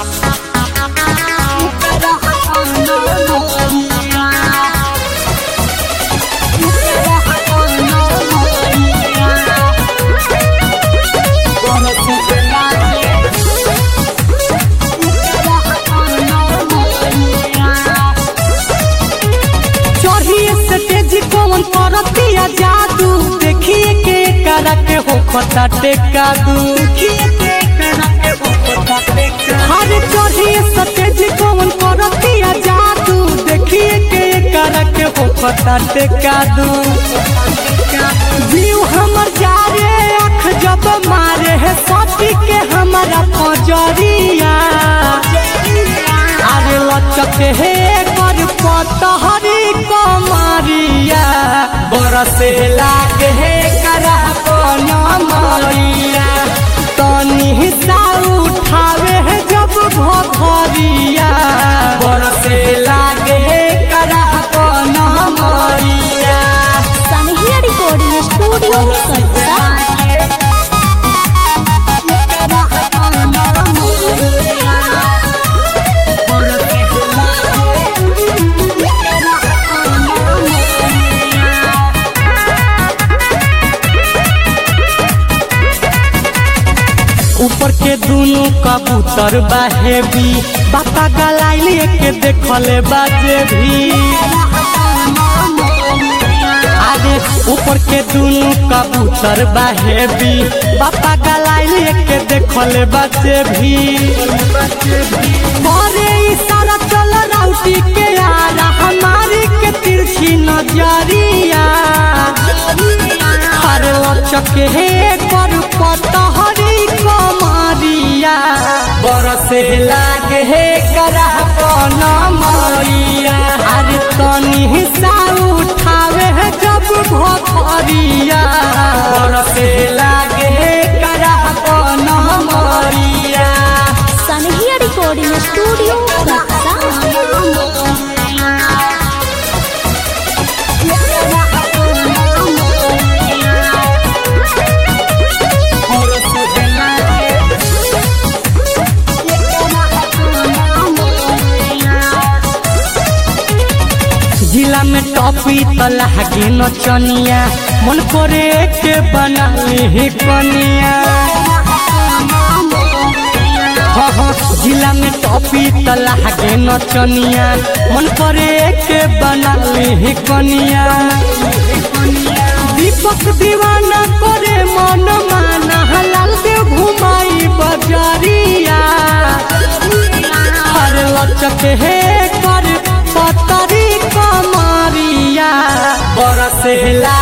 चढ़िए stage कौन करतिया जादू देखिए के करा के हो खता टेका दू हर चढ़िए स्टेज कौन करतिया जादू देखिए के करा के हो खता टेका दू जीव हमर जा रे अख जब मारे है सती के हमारा पजरिया अरे लचक हे कर पतहरी कमरिया बरसे लागे हे करा कन मरिया तनी सा उठावे है जब भरिया बरसे लागे हे करा कन मरिया सनहिया रिकॉर्डिंग स्टूडियो कटरा ऊपर के दोनों कबूतर बाहेबी बापा गलाइल के देखले बाजे भी आगे ऊपर के दोनों कबूतर बाहेबी बापा गलाइल के देखले बाजे भी मोरे इशारा चल राउटी के यारा हमारी के तिरछी नजरिया हर लचक हे पर पतहरी कमरिया बरसे लागे हे करा कन मरिया अरे तनी हिस्सा उठावे है जब भरिया बरसे लागे हे करा कन मरिया सनहिया रिकॉर्डिंग स्टूडियो कटरा जिला में टॉपी तलाह के नचनिया मन करे के बना ली कनिया हाँ हाँ जिला में टॉपी तलाह के नचनिया मन करे के बना ली कनिया दीपक दीवाना करे मन माना लाल देव घुमाई बजरिया हर लचक हे कर पतरी कमरिया बरस ला